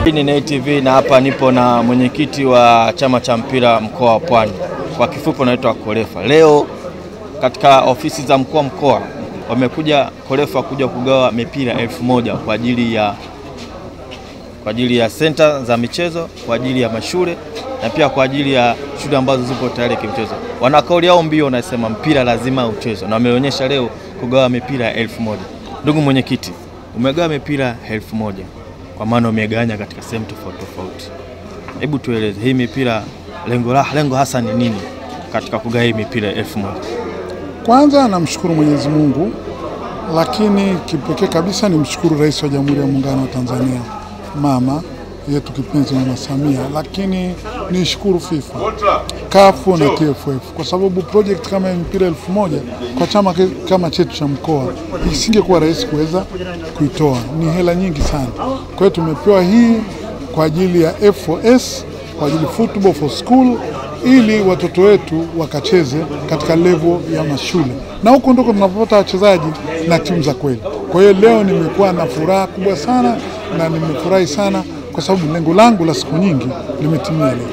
Hii ni Nay TV na hapa nipo na mwenyekiti wa chama cha mpira mkoa wa Pwani, kwa kifupi anaitwa Kolefa. Leo katika ofisi za mkuu wa mkoa wamekuja Kolefa kuja kugawa mipira elfu moja kwa ajili ya kwa ajili ya senta za michezo kwa ajili ya mashule na pia kwa ajili ya shule ambazo zipo tayari kimchezo. Wana kauli yao mbio, wanasema mpira lazima uchezwe, na wameonyesha leo kugawa mipira elfu moja. Ndugu mwenyekiti, umegawa mipira elfu moja kwa maana umegawanya katika sehemu tofauti tofauti. Hebu tueleze hii mipira, lengo la lengo hasa ni nini katika kugawa hii mipira elfu moja? Kwanza namshukuru Mwenyezi Mungu, lakini kipekee kabisa nimshukuru Rais wa Jamhuri ya Muungano wa Tanzania mama yetu kipenzi Mama Samia, lakini nishukuru FIFA, kafu na TFF kwa sababu project kama ya mpira elfu moja kwa chama ke- kama chetu cha mkoa isingekuwa rahisi kuweza kuitoa, ni hela nyingi sana. Kwa hiyo tumepewa hii kwa ajili ya F4S, kwa ajili football for school ili watoto wetu wakacheze katika level ya mashule, na huko ndiko tunapopata wachezaji na timu za kweli. Kwa hiyo leo nimekuwa na furaha kubwa sana na nimefurahi sana kwa sababu lengo langu la siku nyingi limetimia leo.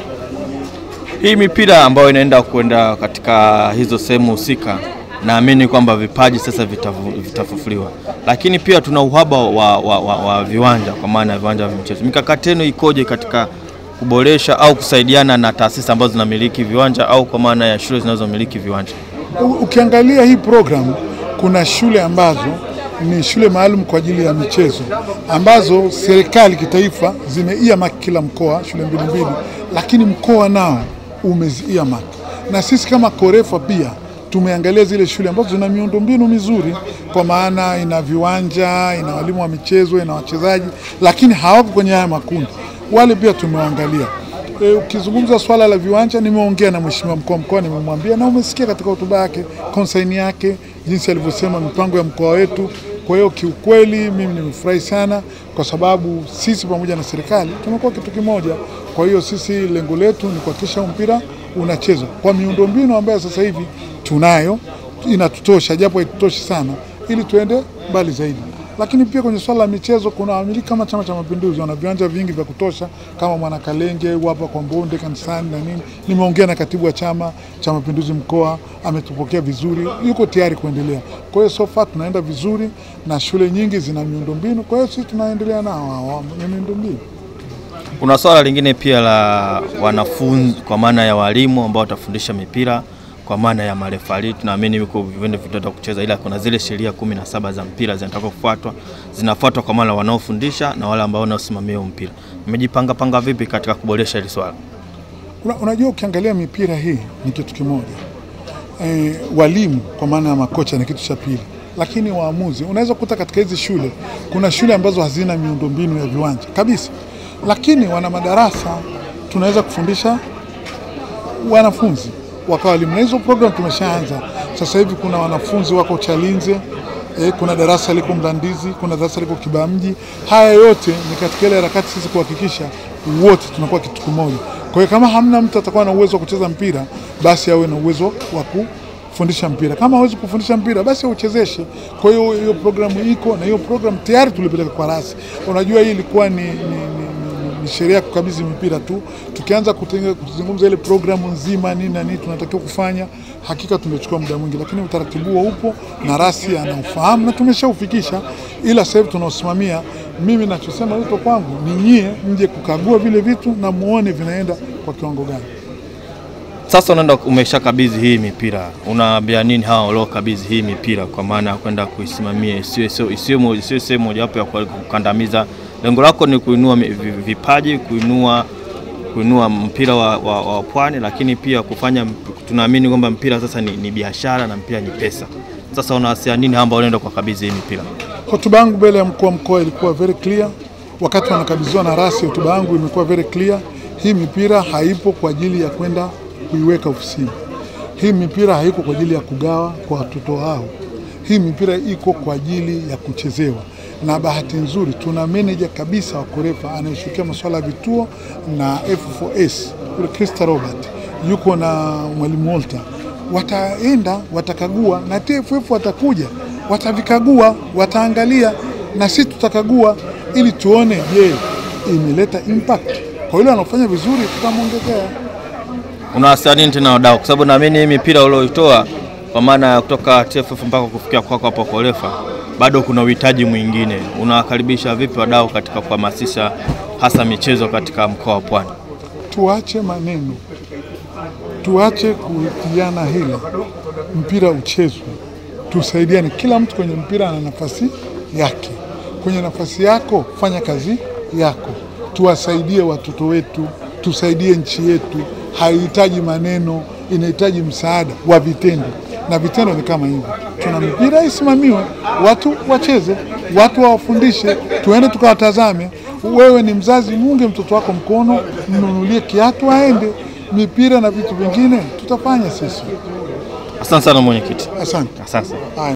Hii mipira ambayo inaenda kwenda katika hizo sehemu husika, naamini kwamba vipaji sasa vitafu- vitafufuliwa, lakini pia tuna uhaba wa, wa, wa, wa viwanja kwa maana ya viwanja vya michezo. Mikakati yenu ikoje katika kuboresha au kusaidiana na taasisi ambazo zinamiliki viwanja au kwa maana ya shule zinazomiliki viwanja? U- Ukiangalia hii program, kuna shule ambazo ni shule maalum kwa ajili ya michezo ambazo serikali kitaifa zimeiamark kila mkoa shule mbili mbili, lakini mkoa nao umeziamark, na sisi kama Korefa pia tumeangalia zile shule ambazo zina miundombinu mizuri, kwa maana ina viwanja, ina walimu wa michezo, ina wachezaji, lakini hawako kwenye haya makundi. Wale pia tumewaangalia. E, ukizungumza swala la viwanja, nimeongea na mheshimiwa mkuu wa mkoa, nimemwambia na umesikia katika hotuba yake konsaini yake jinsi alivyosema mipango ya mkoa wetu. Kwa hiyo kiukweli mimi nimefurahi sana kwa sababu sisi pamoja na serikali tumekuwa kitu kimoja. Kwa hiyo sisi lengo letu ni kuhakikisha mpira unachezwa kwa miundombinu ambayo sasa hivi tunayo, inatutosha japo haitutoshi sana, ili tuende mbali zaidi lakini pia kwenye swala la michezo kuna wamiliki kama Chama cha Mapinduzi wana viwanja vingi vya kutosha kama Mwanakalenge hapa kwa Mbonde kanisani na nini. Nimeongea na katibu wa Chama cha Mapinduzi mkoa, ametupokea vizuri, yuko tayari kuendelea. Kwa hiyo so far tunaenda vizuri na shule nyingi zina miundombinu, kwa hiyo sisi tunaendelea nao hao wenye miundombinu. Kuna swala lingine pia la wanafunzi kwa maana ya walimu ambao watafundisha mipira kwa maana ya marefari, tunaamini yuko vivende vitaenda kucheza, ila kuna zile sheria kumi na saba za mpira zinataka kufuatwa, zinafuatwa kwa maana wanaofundisha na wale ambao wanaosimamia huo mpira. Mmejipanga panga vipi katika kuboresha hili swala? Una, unajua ukiangalia mipira hii ni kitu kimoja e, walimu kwa maana ya makocha ni kitu cha pili, lakini waamuzi unaweza kukuta katika hizi shule kuna shule ambazo hazina miundombinu ya viwanja kabisa, lakini wana madarasa tunaweza kufundisha wanafunzi wakawa walimu, na hizo program tumeshaanza sasa hivi. Kuna wanafunzi wako Chalinze eh, kuna darasa liko Mlandizi, kuna darasa liko Kibamji. Haya yote ni katika ile harakati sisi kuhakikisha wote tunakuwa kitu kimoja. Kwa hiyo kama hamna mtu atakuwa na uwezo wa kucheza mpira, basi awe na uwezo wa kufundisha mpira. Kama hawezi kufundisha mpira, basi auchezeshe. Kwa hiyo hiyo programu iko na hiyo programu tayari tulipeleka kwa rasi. Unajua hii ilikuwa ni, ni, ni ni sheria ya kukabidhi mipira tu. Tukianza kutenge- kuzungumza ile programu nzima nini na nini tunatakiwa kufanya, hakika tumechukua muda mwingi, lakini utaratibu huo upo na rasi anaufahamu na tumeshaufikisha, ila sasa hivi tunaosimamia. Mimi nachosema wito kwangu ni nyie mje kukagua vile vitu na muone vinaenda kwa kiwango gani. Sasa unaenda umeshakabidhi hii mipira, unaambia nini hawa waliokabidhi hii mipira kwa maana ya kwenda kuisimamia isiwe sio- isiwe mo- isiwe sehemu mojawapo ya kukandamiza? Lengo lako ni kuinua mi- vi- vipaji, kuinua kuinua mpira wa, wa, wa pwani, lakini pia kufanya, tunaamini kwamba mpira sasa ni, ni biashara na mpira ni pesa. Sasa unawasia nini ambao wanaenda kuwakabidhi hii mipira? Hotuba yangu mbele ya mkuu wa mkoa ilikuwa very clear. Wakati wanakabidhiwa na rasi, hotuba yangu imekuwa very clear. Hii mipira haipo kwa ajili ya kwenda kuiweka ofisini. Hii mipira haiko kwa ajili ya kugawa kwa watoto hao. Hii mipira iko kwa ajili ya kuchezewa, na bahati nzuri tuna meneja kabisa wa Korefa anayeshughulikia masuala ya vituo na F4S yule Krista Robert, yuko na mwalimu Walter wataenda watakagua, na TFF watakuja watavikagua, wataangalia na sisi tutakagua, ili tuone, je, imeleta impact. Kwa yule anafanya vizuri, tutamwongezea. Unawasiliana nini tena wadau, kwa sababu naamini hii mipira ulioitoa kwa maana ya kutoka TFF mpaka kufikia kwako hapo Kolefa, bado kuna uhitaji mwingine. Unawakaribisha vipi wadau katika kuhamasisha hasa michezo katika mkoa wa Pwani? Tuache maneno, tuache kutiana hila, mpira uchezwe, tusaidiane. Kila mtu kwenye mpira ana nafasi yake. Kwenye nafasi yako fanya kazi yako, tuwasaidie watoto wetu, tusaidie nchi yetu. Haihitaji maneno, inahitaji msaada wa vitendo, na vitendo ni kama hivyo. Tuna mipira isimamiwe, watu wacheze, watu wawafundishe, tuende tukawatazame. Wewe ni mzazi, muunge mtoto wako mkono, mnunulie kiatu aende. Mipira na vitu vingine tutafanya sisi. Asante sana mwenyekiti, Asante. asante. Haya.